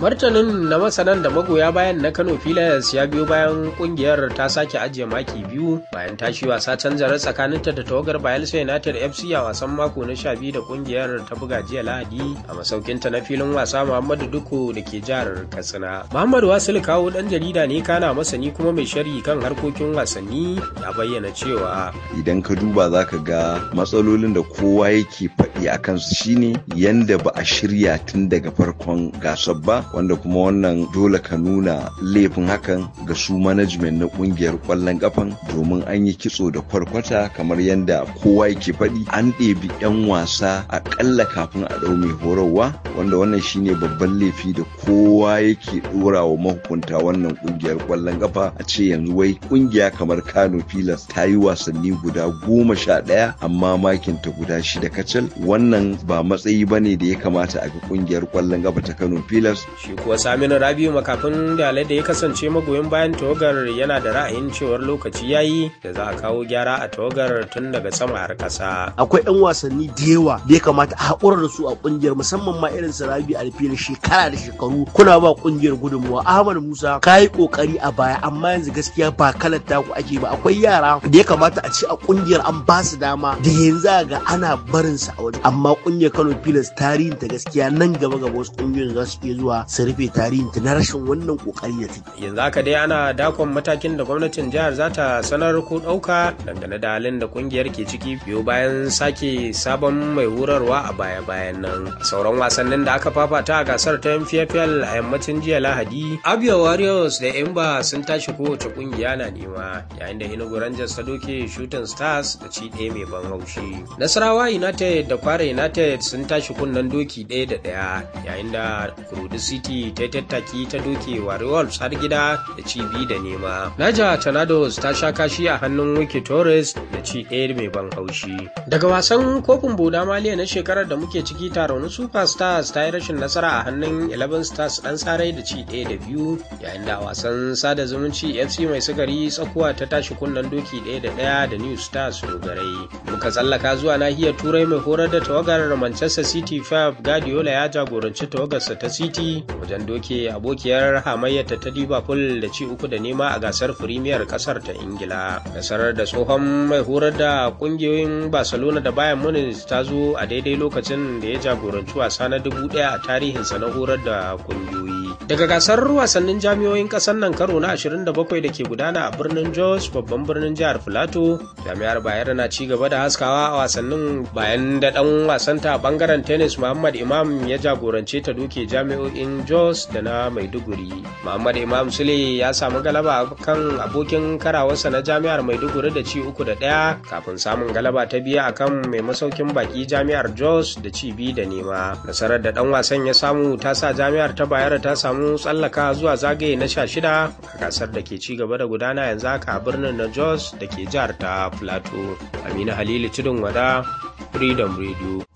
martanin na masanan da magoya bayan na kano pilas ya biyo bayan kungiyar ta sake ajiye maki biyu bayan tashi wasa canjara tsakaninta da tawagar bayelsa united fc a wasan mako na sha biyu da kungiyar ta buga jiya lahadi a masaukinta na filin wasa muhammadu duku da ke jihar katsina muhammadu wasil kawo dan jarida ne kana masani kuma mai sharhi kan harkokin wasanni ya bayyana cewa idan ka duba za ka ga matsalolin da kowa yake faɗi a kansu shine yanda ba a shirya tun daga farkon gasar ba wanda kuma wannan dole ka nuna laifin hakan ga su management na kungiyar kwallon kafan domin an yi kitso da kwarkwata kamar yadda kowa yake faɗi an ɗebi 'yan wasa aƙalla kafin a ɗau mai horarwa wanda wannan shine babban laifi da kowa yake ɗora wa mahukunta wannan kungiyar kwallon kafa a ce yanzu wai kungiya kamar kano pilas ta yi wasanni guda goma sha ɗaya amma makinta guda shida kacal wannan ba matsayi bane da ya kamata a ga kungiyar kwallon kafa ta kano pilas shi kuwa saminu rabiu makafin dalai da ya kasance magoyin bayan tawagar yana da ra'ayin cewar lokaci yayi da za a kawo gyara a tawagar tun daga sama har kasa akwai 'yan wasanni da yawa da ya kamata a haƙura da su a ƙungiyar musamman ma irin su rabi alfili shekara da shekaru kuna ba ƙungiyar gudunmuwa ahmad musa ka yi ƙoƙari a baya amma yanzu gaskiya ba kalar taku ake ba akwai yara da ya kamata a ce a ƙungiyar an ba su dama da yanzu ga ana barin su a waje amma ƙungiyar kano pilas tarihin ta gaskiya nan gaba gaba wasu ƙungiyoyin za su iya zuwa su rufe tarihin ta na rashin wannan ƙoƙari da take yanzu haka dai ana dakon matakin da gwamnatin jihar za ta sanar ko ɗauka dangane da halin da kungiyar ke ciki biyo bayan sake sabon mai horarwa a baya-bayan nan a sauran wasannin da aka fafata a gasar ta mfl a yammacin jiya lahadi abia warriors da imba sun tashi kowace kungiya na nema yayin da enugu rangers ta doke shooting stars da ci ɗaya mai ban haushi nasarawa united da kwara united sun tashi kunnen doki ɗaya da ɗaya yayin da kurudu city ta tattaki ta doke warriors har gida da ci biyu da nema naja tornadoes ta sha kashi a hannun wiki torres da ci ɗaya mai ban haushi daga wasan kofin boda maliya na shekarar da muke ciki taron super stars ta yi rashin nasara a hannun 11 stars ɗan sarai da ci ɗaya da biyu yayin da wasan sada zumunci fc mai sigari tsakuwa ta tashi kunnen doki ɗaya da ɗaya da new stars dogarai muka tsallaka zuwa nahiyar turai mai horar da tawagar manchester city fab guardiola ya jagoranci tawagarsa ta city wajen doke abokiyar hamayyata ta liverpool da ci uku da nema a gasar firimiyar kasar ta ingila nasarar da tsohon mai horar da kungiyoyin barcelona da bayan munich ta zo a daidai lokacin da ya jagoranci wasa na dubu daya a tarihinsa na horar da kungiyoyi daga gasar wasannin jami'oyin kasar nan karo na 27 da ke gudana a birnin jos babban birnin jihar filato jami'ar bayar na ci gaba da haskawa a wasannin bayan da dan wasanta a bangaren tennis muhammad imam ya jagorance ta doke jami'o'in jos da na maiduguri muhammad imam sule ya samu galaba kan abokin karawarsa na jami'ar maiduguri da ci uku da ɗaya kafin samun galaba ta biya akan mai masaukin baki jami'ar jos da ci biyu da nema nasarar da dan wasan ya samu ta sa jami'ar ta bayar ta samu tsallaka zuwa zagaye na sha shida a gasar da ke ci gaba da gudana yanzu haka a birnin na jos da ke jihar ta plateau amina halilu tudun wada freedom radio